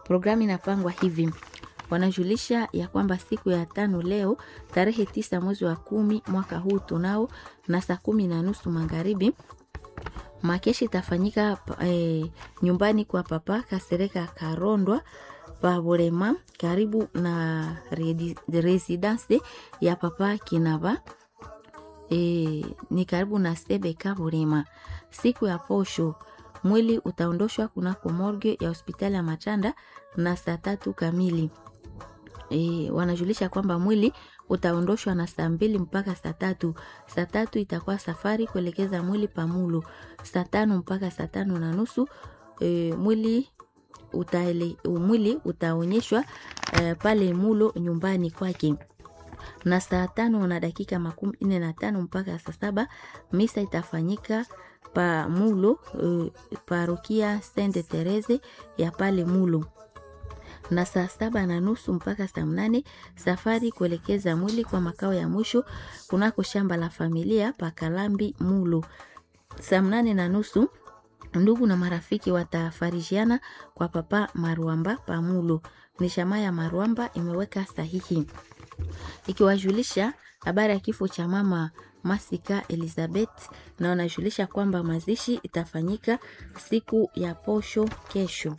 Programu inapangwa hivi wanajulisha ya kwamba siku ya tano leo tarehe tisa mwezi wa kumi mwaka huu tunao na saa kumi na nusu magharibi makeshi itafanyika e, nyumbani kwa papa Kasereka Karondwa Pabolema karibu na residence ya papa Kinaba e, ni karibu na Sebeka Bolema. Siku ya posho mwili utaondoshwa kunako morgue ya hospitali ya Machanda na saa tatu kamili. E, wanajulisha kwamba mwili utaondoshwa na saa mbili mpaka saa tatu. Saa tatu itakuwa safari kuelekeza mwili Pamulo. Saa tano mpaka saa tano na nusu e, mwili utaele, mwili utaonyeshwa e, pale Mulo nyumbani kwake na saa tano na dakika makumi nne na tano mpaka saa saba misa itafanyika pa Mulo e, parokia Sainte Therese ya pale Mulo na saa saba na nusu mpaka saa mnane safari kuelekeza mwili kwa makao ya mwisho kunako shamba la familia pa Kalambi Mulo. Saa mnane na nusu ndugu na marafiki watafarijiana kwa papa Marwamba pa Mulo. Ni shama ya Marwamba imeweka sahihi ikiwajulisha habari ya kifo cha mama Masika Elizabeth, na wanajulisha kwamba mazishi itafanyika siku ya posho kesho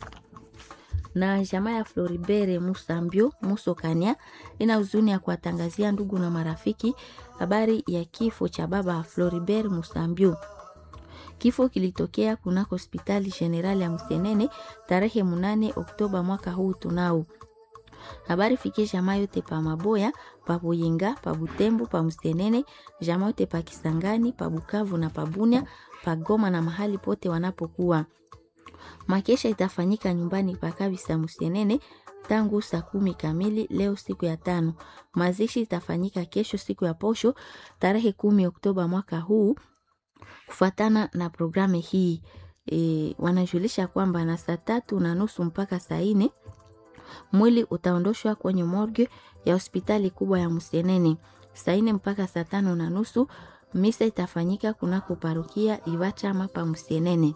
na jamaa ya Floribere Musambio Musokania ina huzuni ya kuwatangazia ndugu na marafiki habari ya kifo cha baba Floribert Musambio. Kifo kilitokea kunako hospitali generali ya Msenene tarehe munane Oktoba mwaka huu tunao. Habari fikie jamaa yote pa Maboya, pa Buyinga, pa Butembo, pa Msenene, jamaa yote pa Kisangani, pa Bukavu na pa Bunia, pa Goma na mahali pote wanapokuwa. Makesha itafanyika nyumbani pa Kabisa Musienene tangu saa kumi kamili leo siku ya tano. Mazishi itafanyika kesho siku ya posho tarehe kumi Oktoba mwaka huu kufuatana na programu hii. E, wanajulisha kwamba na saa tatu na nusu mpaka saa nne mwili utaondoshwa kwenye morgue ya hospitali kubwa ya Musienene. Saa nne mpaka saa tano na nusu misa itafanyika kunako parokia Iwachama pa Musienene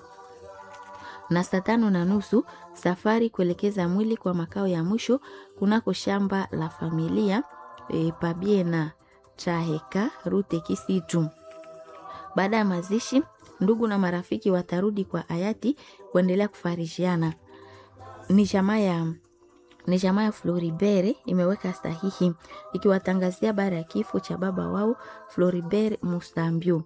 na saa tano na nusu safari kuelekeza mwili kwa makao ya mwisho kunako shamba la familia e, Pabiena Chaheka Rute Kisitu. Baada ya mazishi, ndugu na marafiki watarudi kwa hayati kuendelea kufarishiana. Ni jamaa ya ni jamaa ya Floribert imeweka sahihi ikiwatangazia baada ya kifo cha baba wao Floribert Musambio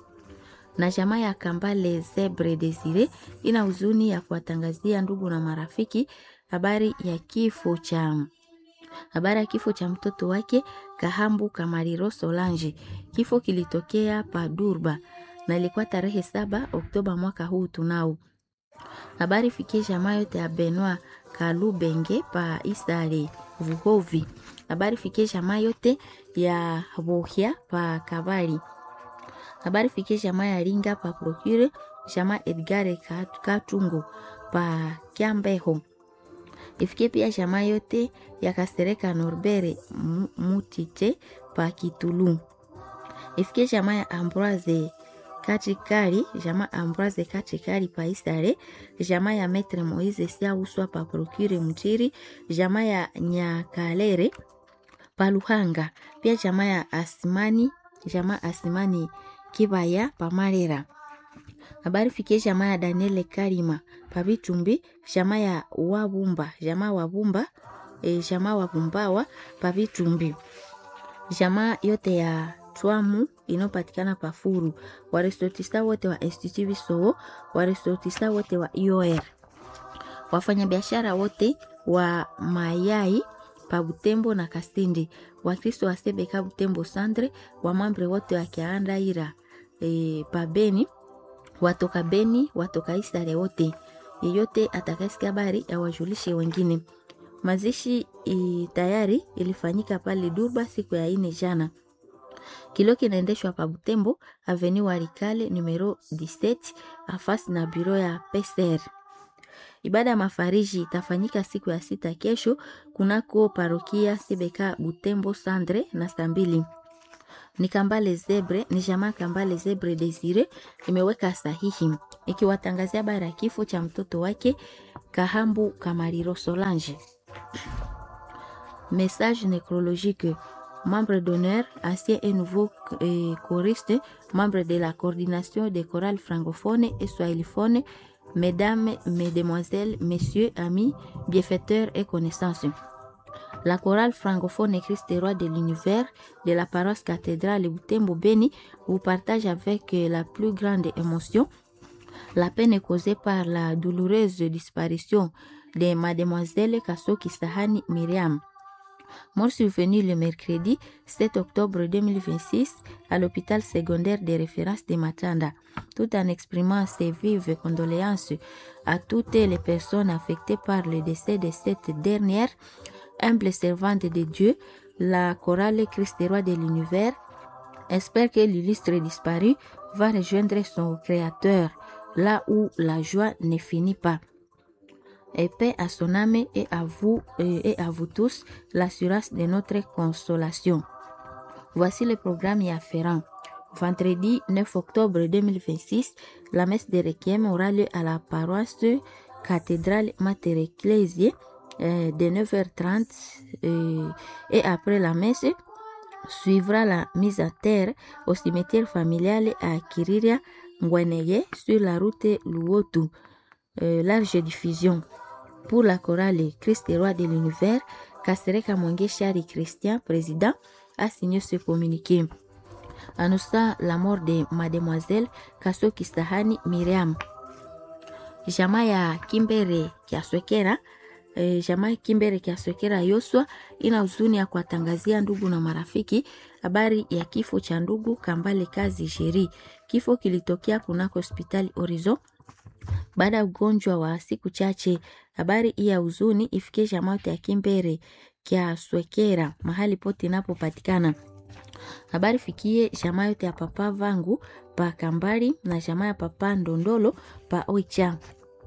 na jamaa ya Kambale Zebre Desire ina huzuni ya kuwatangazia ndugu na marafiki habari ya kifo cha habari ya kifo cha mtoto wake Kahambu Kamariro Solange. Kifo kilitokea pa Durba na ilikuwa tarehe saba Oktoba mwaka huu tunao. Habari fikie jamaa yote ya Benoit Kalubenge pa Isare Vuhovi. Habari fikie jamaa yote ya Bohia pa Kabari habari fikie jamaa ya Ringa pa Procure, jamaa Edgare Katungo pa Kiambeho. Ifikie pia jamaa yote ya Kasereka Norbere Mutite pa Kitulu. Ifikie jamaa ya Ambroise Kachikari, jamaa Ambroise Kachikari pa Isare, jamaa ya Metre Moise Siauswa pa Procure Mchiri, jamaa ya Nyakalere pa Luhanga, pia jamaa ya Asimani, jamaa Asimani Kibaya Pamarera. Habari fikie jamaa ya Daniele Karima Pabitumbi, jamaa ya Wabumba, jamaa Wabumba, e, jamaa Wabumbawa Pabitumbi. Jamaa yote ya Twamu inayopatikana Pafuru, waresortista wote wa Institut Bisowo, waresortista wote wa IOR. Wafanyabiashara wote wa mayai pa Butembo na Kasindi, Wakristo wa Sebeka Butembo Sandre, wamambre wote wa Kiandaira e, pa Beni, watoka Beni, watoka Isare wote. Yeyote atakayesikia habari awajulishe wengine. Mazishi i, tayari ilifanyika pale Durba siku ya ine jana. Kilo kinaendeshwa pa Butembo Avenue Walikale numero 17 afasi na biro ya PCR. Ibada ya mafariji itafanyika siku ya sita kesho kunako parokia Sebeka Butembo Sandre na saa mbili. ni Kambale Zebre, ni jamaa Kambale Zebre Desire imeweka sahihi ikiwatangazia habari ya kifo cha mtoto wake Kahambu Kamariro Solange. Message nécrologique. Membre d'honneur, ancien et nouveau euh, choriste, membre de la coordination des chorales francophones et swahiliphones, mesdames, mesdemoiselles, messieurs, amis, bienfaiteurs et connaissances. La chorale francophone Christ roi de l'univers de la paroisse cathédrale Butembo Beni vous partage avec la plus grande émotion la peine causée par la douloureuse disparition de mademoiselle Kasoki Sahani Myriam. Mort survenue le mercredi 7 octobre 2026 à l'hôpital secondaire de référence de Matanda, tout en exprimant ses vives condoléances à toutes les personnes affectées par le décès de cette dernière, humble servante de Dieu, la chorale Christ roi de l'univers, espère que l'illustre disparu va rejoindre son créateur là où la joie ne finit pas. Et paix à son âme et à vous et à vous tous l'assurance de notre consolation. Voici le programme y afférent. Vendredi 9 octobre 2026, la messe de Requiem aura lieu à la paroisse cathédrale Mater Ecclesiae euh, de 9h30 euh, et après la messe suivra la mise à terre au cimetière familial à Kiriria Ngweneye sur la route Luotu. Euh, large diffusion pour la chorale Christ roi de l'univers, Kasereka Mwenge Chari Christian, président, a signé ce communiqué. Annonçant la mort de mademoiselle Kasoki Sahani Miriam. Jamaa ya Kimbere Kiaswekera e, jamaa ya Kimbere Kiaswekera Yoswa ina huzuni ya kuwatangazia ndugu na marafiki habari ya kifo cha ndugu Kambale Kazi Sheri. Kifo kilitokea kunako hospitali Orizo baada ya ugonjwa wa siku chache. Habari hii ya huzuni ifikie jamaa yote ya Kimbere kya Swekera mahali pote inapopatikana. Habari fikie jamaa yote ya papa vangu pa Kambari na jamaa ya papa Ndondolo pa Oicha.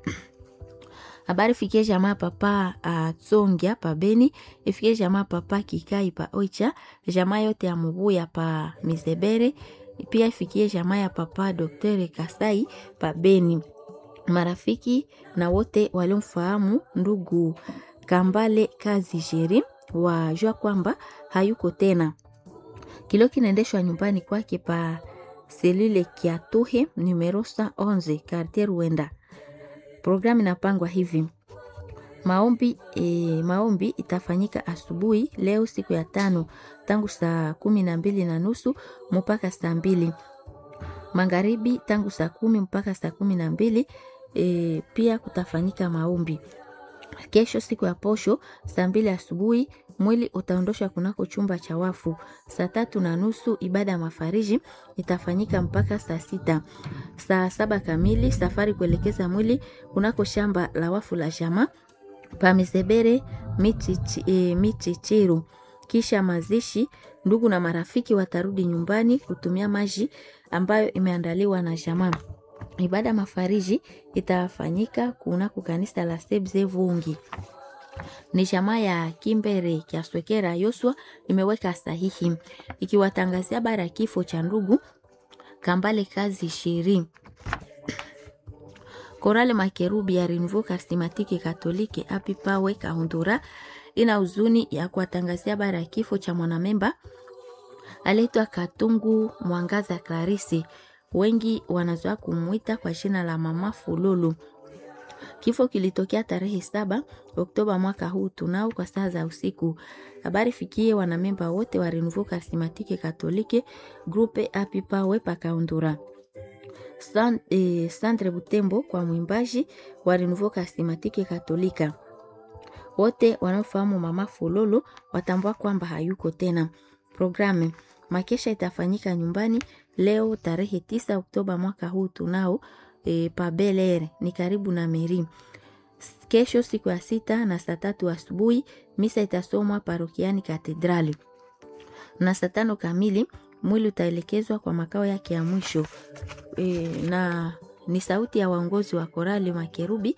Habari fikie jamaa papa Atsongia pa Beni, ifikie jamaa papa Kikai pa Oicha, jamaa yote ya Mubuya pa Mizebere, pia ifikie jamaa ya papa Dr. Kasai pa Beni marafiki na wote waliomfahamu ndugu Kambale Kazi Jeri wajua kwamba hayuko tena. Kilio kinaendeshwa nyumbani kwake pa selule Kiatuhe numero 11 quartier Ruenda. Programu inapangwa hivi: maombi, e, maombi itafanyika asubuhi leo siku ya tano tangu saa kumi na mbili na nusu mpaka saa mbili magharibi tangu saa kumi mpaka saa kumi na mbili e, pia kutafanyika maombi. Kesho siku ya posho saa mbili asubuhi mwili utaondoshwa kunako chumba cha wafu. Saa tatu na nusu ibada ya mafariji itafanyika mpaka saa sita. Saa saba kamili safari kuelekeza mwili kunako shamba la wafu la jamaa pamesebere michichiru. Kisha mazishi, ndugu na marafiki watarudi nyumbani kutumia maji ambayo imeandaliwa na jamaa. Ibada mafariji itafanyika kunako kanisa la Sebze Vungi. Ni jamaa ya Kimbere Kiaswekera Yoswa imeweka sahihi ikiwatangazia habari ya kifo cha ndugu Kambale Kazi Shiri. Korale Makerubi ya Renouveau Karismatiki Katolike api pawe Kahundura ina huzuni ya kuwatangazia habari ya kifo cha mwanamemba aliitwa Katungu Mwangaza Clarisi, wengi wanazoea kumwita kwa jina la Mama Fululu. Kifo kilitokea tarehe saba Oktoba mwaka huu tunao kwa saa za usiku. Habari fikie wanamemba wote wa Renouveau Karismatike Katolike grupe api pawe pakaundura San, eh, Sandre Butembo kwa mwimbaji wa Renouveau Karismatike Katolika. Wote wanaofahamu Mama Fululu watambua kwamba hayuko tena. Programu makesha itafanyika nyumbani leo tarehe tisa Oktoba mwaka huu tunao e, pa Bel Air ni karibu na Meri. Kesho siku ya sita na saa tatu asubuhi misa itasomwa parokiani Katedrali, na saa tano kamili mwili utaelekezwa kwa makao yake ya mwisho e, na ni sauti ya waongozi wa korali Makerubi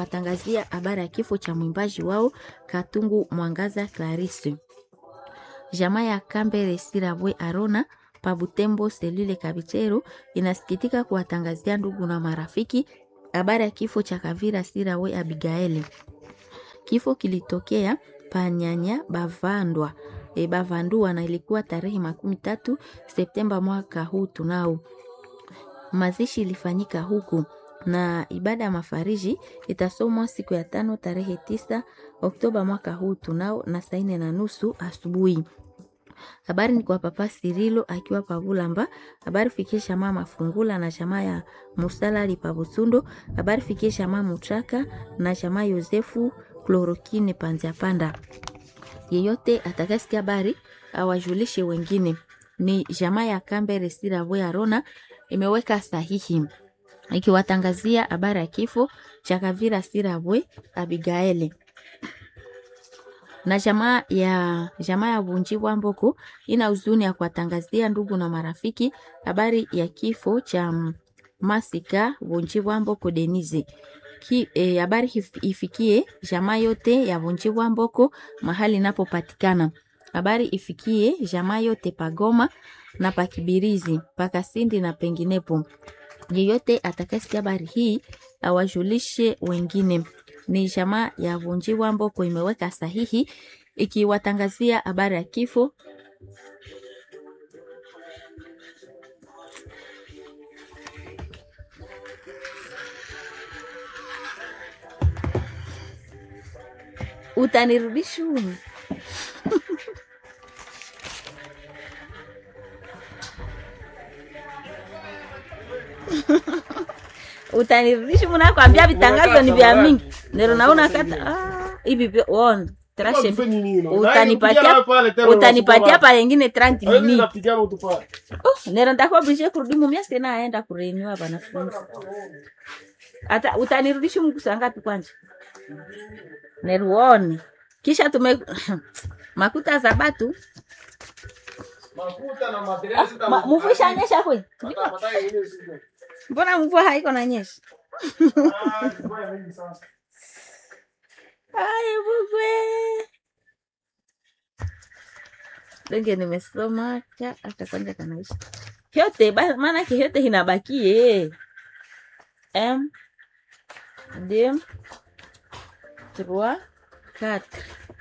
wakiwatangazia habari ya kifo cha mwimbaji wao Katungu Mwangaza Clarisse. jamaa ya Kambere Sirabwe Arona pa Butembo selule Kabichero inasikitika kuwatangazia ndugu na marafiki habari ya kifo cha Kavira Sirawe Abigaeli. Kifo kilitokea panyanya bavandwa e, bavandua na ilikuwa tarehe makumi tatu Septemba mwaka huu tunao. Mazishi ilifanyika huku na ibada ya mafariji itasomwa siku ya tano tarehe tisa Oktoba mwaka huu tunao na saa nne na nusu asubuhi. Habari ni kwa Papa Sirilo akiwa Pavulamba. Habari fikisha mama Fungula na jamaa ya Musalali Pabusundo. Habari fikisha mama Mutraka na jamaa Yosefu Klorokine Panzia Panda. Yeyote atakasikia habari awajulishe wengine. Ni jamaa ya Kambere Sirabwe Arona imeweka sahihi ikiwatangazia habari ya kifo cha Kavira Sirabwe Abigaeli na jamaa ya jamaa ya Bunji Bwamboko ina huzuni ya kuwatangazia ndugu na marafiki habari ya kifo cha Masika Bunji Bwamboko Denise. Ki, e, habari ifikie jamaa yote ya Bunji Bwamboko mahali inapopatikana. Habari ifikie jamaa yote pagoma na pakibirizi pakasindi na penginepo. Yeyote atakayesikia habari hii awajulishe wengine ni jamaa ya Vunjiwa Mboko imeweka sahihi ikiwatangazia habari ya kifo utanirudisha utanirudisha munakwambia vitangazo ni vya mingi nero naona kata ah, hivi vyo- on trashe utanipatia utanipatia pa yengine 30 minutes oh, nero ndakuwa oblige kurudi mumia sina aenda kurenewa wanafunzi hata utanirudisha mgusa ngapi kwanja neruone kisha tume makuta za batu Ma- mvua ishanyesha kwe mbona mvua haiko na nyesha Ay, bugwe. Donge nimesoma cha hata kwanza kanaisha. Yote ba- maana ke yote inabakie. M D 3 4